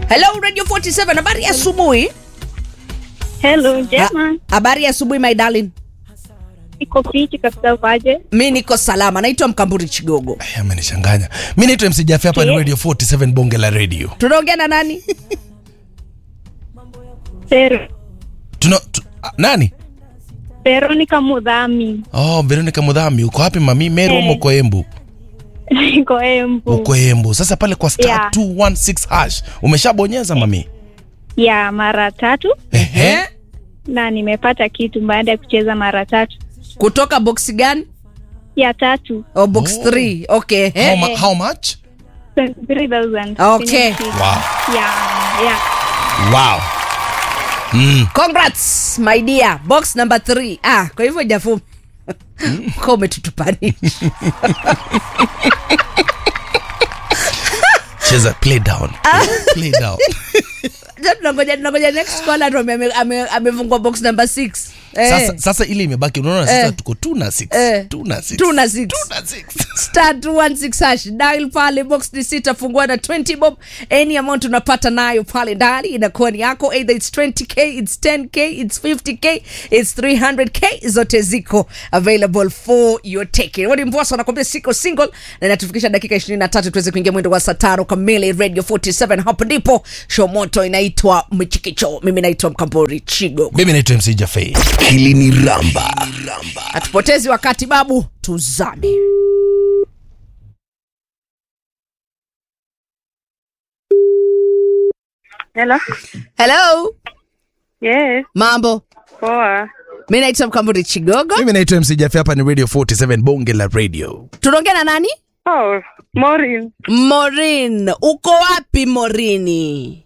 hello radio 47 habari ya asubuhi Hello, Jema. habari ya asubuhi my darling Iko fiti kabisa ukaje? mi niko salama naitwa mkamburi chigogo Ay, amenichanganya mi naitwa mc jafe hapa ni radio 47 bonge la radio tunaongea na nani Pero, Tuna, tu, ah, nani Veronica Mudhami. oh veronica mudhami uko wapi mami meru Eh. ama uko embu Iko Embu. uko embu sasa pale kwa star Yeah. 216 hash umeshabonyeza mami Ya mara tatu Ehe. na nimepata kitu baada ya kucheza mara tatu. kutoka box gani Ya tatu oh, box Oh. 3 okay how, eh? ma- how much 23,000. Okay. wow Ya, ya. wow mm. congrats my dear box number 3 ah kwa hivyo jafu ko umetutupanisha cheza play down play down Ja, tunangoja tunangoja next caller ndo ame- ame- amefungua box number 6 sasa, sasa ile imebaki unaona sasa Eh. tuko 2 na 6 Eh. 2 na 6 Two na six. 2 na 6 star 216 hash dial pale box ni sita fungua na 20 bob any amount unapata nayo pale ndani inakuwa ni yako either it's 20k it's 10k it's 50k it's 300k zote ziko available for your taking wadi mvosa anakwambia siko single na inatufikisha dakika 23 tuweze kuingia mwendo wa saa tano kamili radio 47 hapo ndipo show moto inaitwa mchikicho mimi naitwa mkambori chigo mimi naitwa mc jafe hili ni ramba hatupotezi wakati babu tuzame Hello. hello Yes. mambo Poa. mi naitwa mkamburi chigogo mimi naitwa mc jafe hapa ni radio 47 bonge la radio tunaongea na nani Oh, Maureen. morin uko wapi morini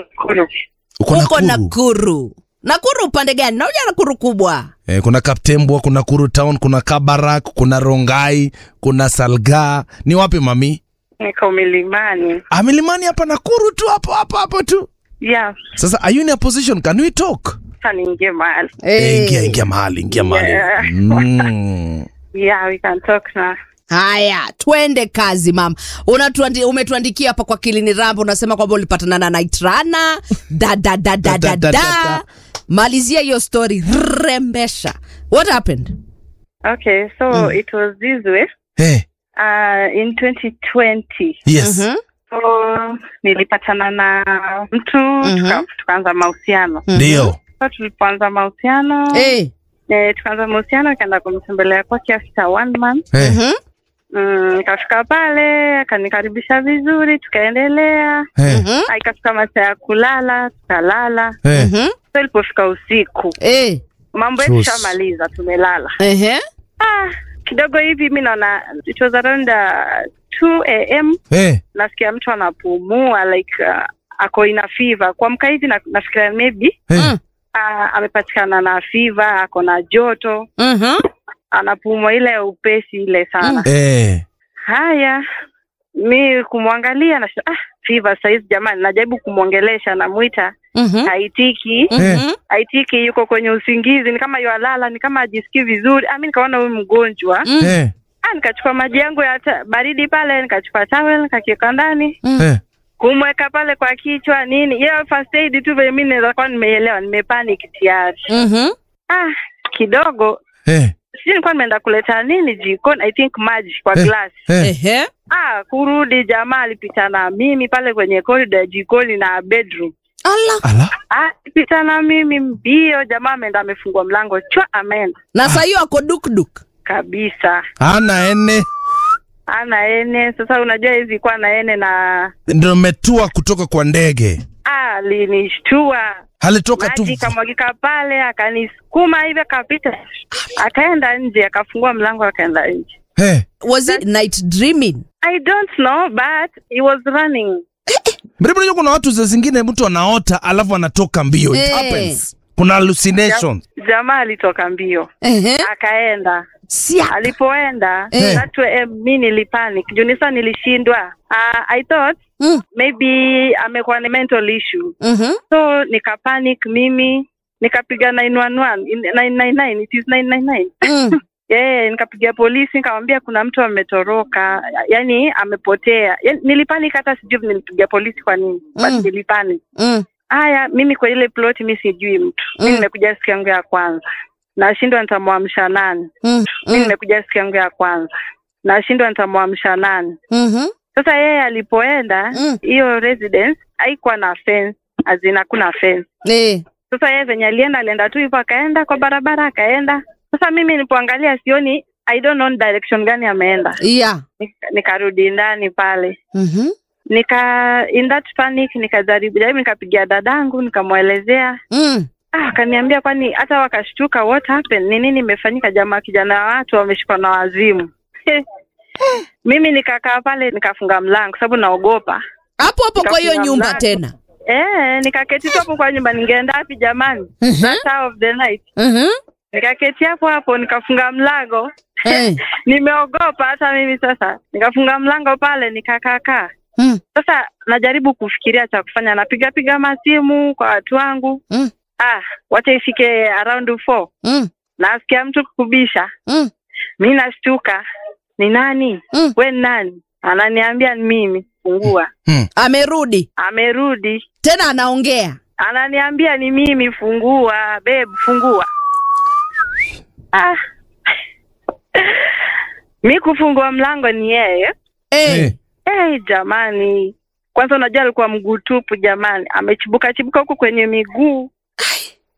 uko uko nakuru nakuru nakuru upande gani nauja nakuru kubwa Eh, kuna kaptembwa kuna kuru town kuna kabarak kuna rongai kuna salga ni wapi mami Niko milimani. Ah, milimani hapa nakuru tu hapo hapo hapo tu Yeah. sasa are you in a position can we talk Sasa niingie mahali. Eh, ingia ingia mahali ingia mahali Yeah. mm. Yeah, we can talk now. haya twende kazi mama Unatuandi, umetuandikia hapa kwa kilini rambo unasema kwamba ulipatana na naitrana da da da da da Da, da, da, da da. malizia hiyo story rembesha what happened Okay, so it was this way. hey, Uh, in 2020 yes Mhm. so nilipatana na mtu tuka, tukaanza mahusiano ndio so tulipoanza mahusiano Eh, eh, tukaanza mahusiano ikaenda kumtembelea kwake after one month hey. mhm, mm, nikafika pale akanikaribisha vizuri tukaendelea Hey. mhm, Ah, ikafika masaa ya kulala tukalala Hey. mhm. so ilipofika usiku Eh, mambo yetu Chus. shamaliza tumelala ehe. ah, kidogo hivi mi naona it was around uh, 2 am Hey. nasikia mtu anapumua like uh, ako ina fiva kuamka hivi na, nafikiria maybe Hey. Mm. uh, amepatikana na fiva ako na joto Mhm. anapumua ile ya upesi ile sana Hey. haya mi kumwangalia na ah, fiva saizi jamani najaribu kumwongelesha namwita Mhm. haitiki Mhm. haitiki yuko kwenye usingizi ni kama yualala ni kama ajisikii vizuri ah, mi nikaona huyu mgonjwa Mm. Hey. ah, nikachukua maji yangu ya ta- baridi pale nikachukua tawel nikakiweka ndani Hey. kumweka pale kwa kichwa nini hiyo first aid tu venye mi naweza kuwa nimeielewa nimepanic tayari Mhm. ah kidogo Hey. sijui nilikuwa nimeenda kuleta nini jikoni i think maji kwa Eh. glass Hey. Ehe. ah kurudi jamaa alipita na mimi pale kwenye korido ya jikoni na bedroom Ala. Ala. ah alipita na mimi mbio jamaa ameenda amefungua mlango chwa ameenda na saa hiyo ako dukduk kabisa ana ene ana ene sasa unajua hizi kuwa na ene na ndio metua kutoka kwa ndege ah alinishtua halitoka tu maji kamwagika pale akanisukuma hivi akapita akaenda nje akafungua mlango akaenda nje hey. was it night dreaming i don't know but he was running Mbona unajua kuna watu za zingine mtu anaota alafu anatoka mbio it Eh. happens kuna hallucinations jamaa alitoka mbio Ehe. akaenda Sia. alipoenda Eh. that way, eh, mi nilipanic juu nisa nilishindwa uh, i thought Mm. maybe amekuwa na mental issue Mhm. so nikapanic mimi nikapiga 911 in- 999 it is 999 Mm. Eh, nikapigia polisi nikamwambia kuna mtu ametoroka, yani amepotea. Yani, nilipanic hata sijui nilipigia polisi kwa nini. Mm. But nilipanic. Mm. Haya, mimi kwa ile plot mi sijui mtu. Mm. Mimi nimekuja siku yangu ya kwanza. Nashindwa nitamwamsha nani? Mm. Mimi Mm. nimekuja siku yangu ya kwanza. Nashindwa nitamwamsha nani? Mhm. Sasa yeye alipoenda Mm. hiyo residence haikuwa na fence, azina hakuna fence. Eh. Sasa yeye venye alienda alienda tu hivyo akaenda kwa barabara akaenda. Sasa mimi nilipoangalia sioni I don't know direction gani ameenda. Yeah. Nika- Nikarudi ndani pale. Mhm. Nika in that panic nikajaribu jaribu nikapigia dadangu nikamwelezea. Mm. Ah, akaniambia kwani hata wakashtuka what happened? Ni nini imefanyika jamaa kijana wa watu wameshikwa na wazimu. Mimi nikakaa pale nikafunga mlango sababu naogopa. Hapo hapo kwa hiyo Nikafunga nyumba mlango. tena. Eh, nikaketi tu hapo kwa nyumba ningeenda wapi jamani? Mhm. Hour of the night. Mhm. Nikaketi hapo hapo nikafunga mlango. Eh. Nimeogopa hata mimi sasa. Nikafunga mlango pale nikakaa kaa. Mm. Sasa najaribu kufikiria cha kufanya, napiga piga masimu kwa watu wangu. Mm. Ah, wacha ifike around four. Mm. Nasikia mtu kubisha. Mm. Mi nashtuka. Ni nani? Mm. We ni nani? Ananiambia ni mimi. Fungua. Amerudi. Amerudi. Tena anaongea. Ananiambia ni mimi, fungua babe, fungua. Ah. mi kufungua mlango ni yeye. Eh. Eh. Hey, jamani, kwanza unajua alikuwa mguu tupu jamani, amechibuka chibuka huku kwenye miguu